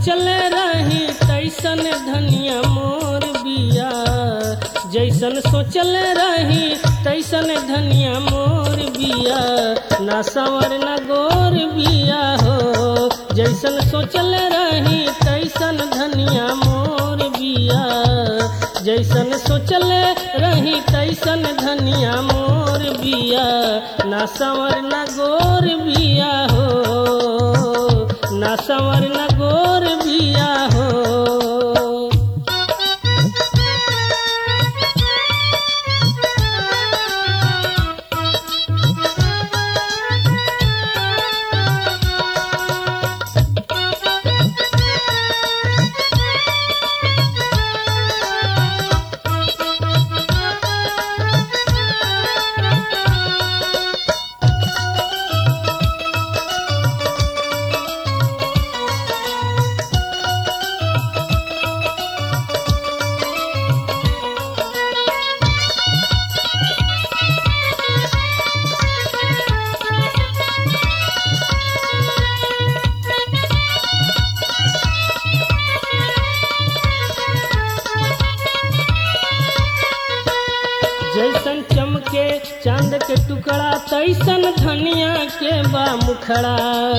सोचले रही तैसन धनिया मोर बिया जैसन सोचले रही तैसन धनिया मोर बिया ना संवर ना गोर बिया हो जैसन सोचले रही तैसन धनिया मोर बिया जैसन सोचले रही तैसन धनिया मोर बिया ना संवर ना गोर बिया हो ना संवर ना गोर बिया हो जैसन चमके चांद के टुकड़ा तैसन धनिया के बा मुखड़ा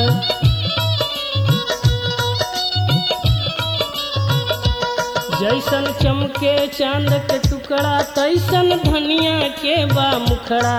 जैसन चमके चांद के टुकड़ा तैसन धनिया के बा मुखड़ा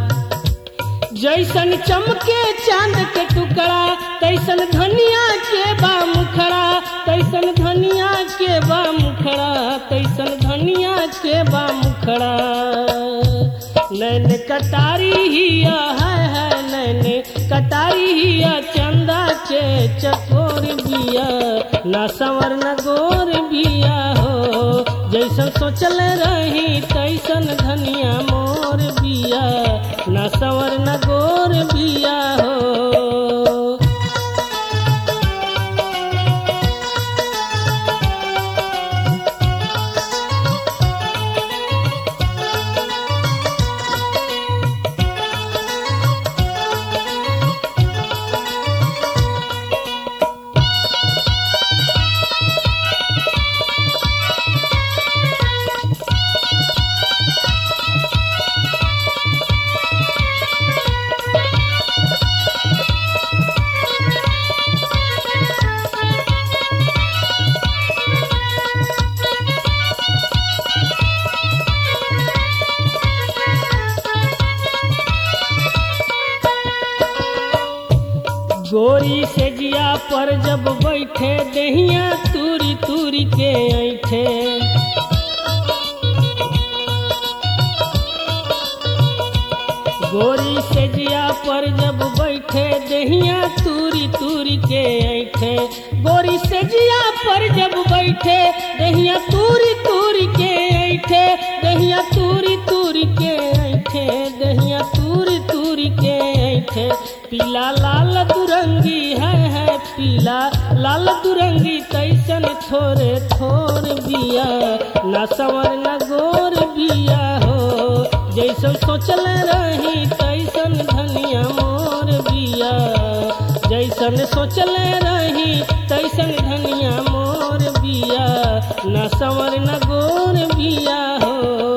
जैसन चमके चांद के टुकड़ा तैसन धनिया के बा मुखड़ा तैसन धनिया के बा मुखड़ा तैसन धनिया के बा मुखड़ा नैन कटारी हिया है है नैन कटारी हिया चंदा के चकोर बिया ना संवर न गोर बिया हो जैसन सोचल रही तैसन धनिया मोर बिया ना संवर न गोर बिया हो गोरी से जिया पर जब बैठे दहिया तूरी तूरी के ऐठे गोरी से जिया पर जब बैठे दहिया तूरी तूरी के ऐठे गोरी से जिया पर जब बैठे दहिया तूरी तूरी के ऐठे दहिया तूरी तूरी के ऐठे दहिया तूरी तूरी के ऐठे पीला लाल दुरंगी है है पीला लाल दुरंगी तैसन थोरे थोर बिया न संवर न गोर बिया हो जैसन सोचल रही तैसन धनिया मोर बिया जैसन सोचल रही तैसन धनिया मोर बिया न संवर न गोर बिया हो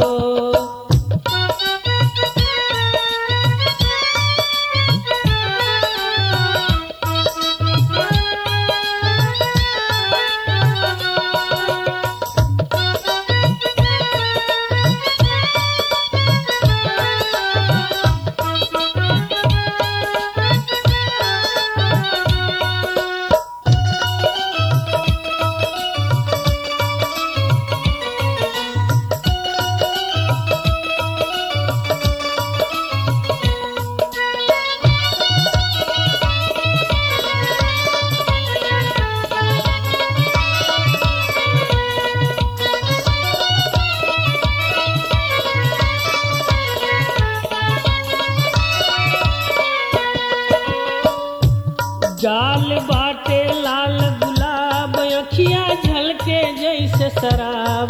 जाल बाटे लाल गुलाब अखिया झलके जैसे शराब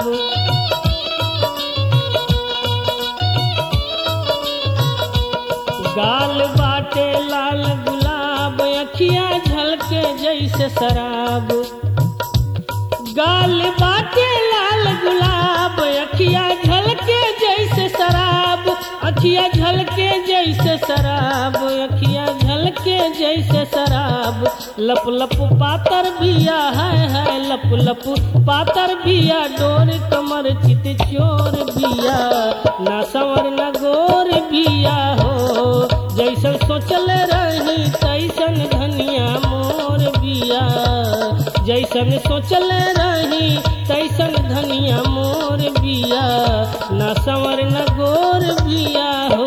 गाल बाटे लाल गुलाब अखिया झलके जैसे शराब गाल बाटे लाल गुलाब अखिया झलके जैसे शराब अखिया झलके जैसे शराब अखिया झलके जैसे शराब लप लप पातर बिया है है लप लप पातर बिया डोर कमर चित चोर बिया ना संवर न गोर बिया हो जैसन सोचल रही तैसन धनिया मोर बिया जैसन सोचल रही तैसन धनिया मोर बिया न संवर न गोर बिया हो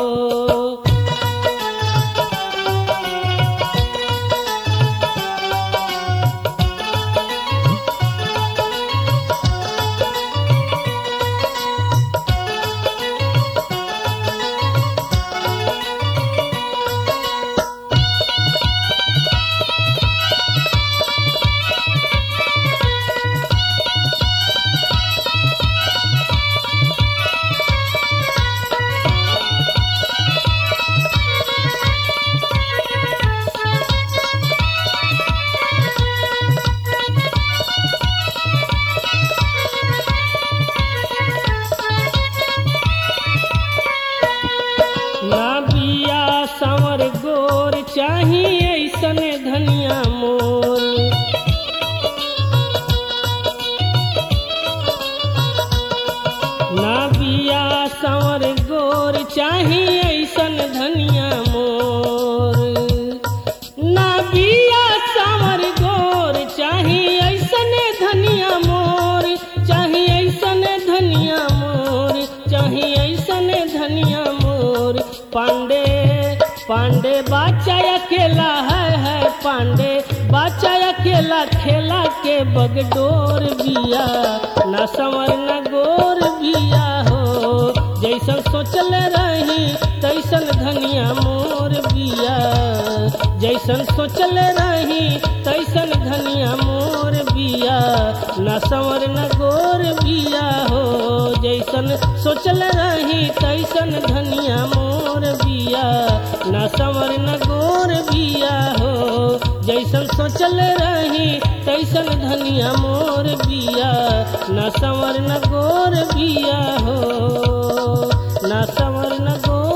ना बिया संवर गोर चाही ऐसन धनिया मोर ना बिया संवर गोर चाही ऐसन धनिया मोर ना बिया संवर गोर चाही ऐसन धनिया मोर चाही ऐसन धनिया मोर चाही ऐसन धनिया मोर पांडे पांडे बाचा अकेला है है पांडे बाचा अकेला खेला के बगडोर बिया न संवर न गोर बिया हो जैसन सोचल रही तैसन धनिया मोर बिया जैसन सोचल रही तैसन धनिया मोर बिया न संवर न गोर बिया हो जैसन सोचल रही तैसन धनिया मोर बिया न संवर न गोर बिया हो जैसन सोचल रही तैसन धनिया मोर बिया न संवर न गोर बिया हो न संवर न गोर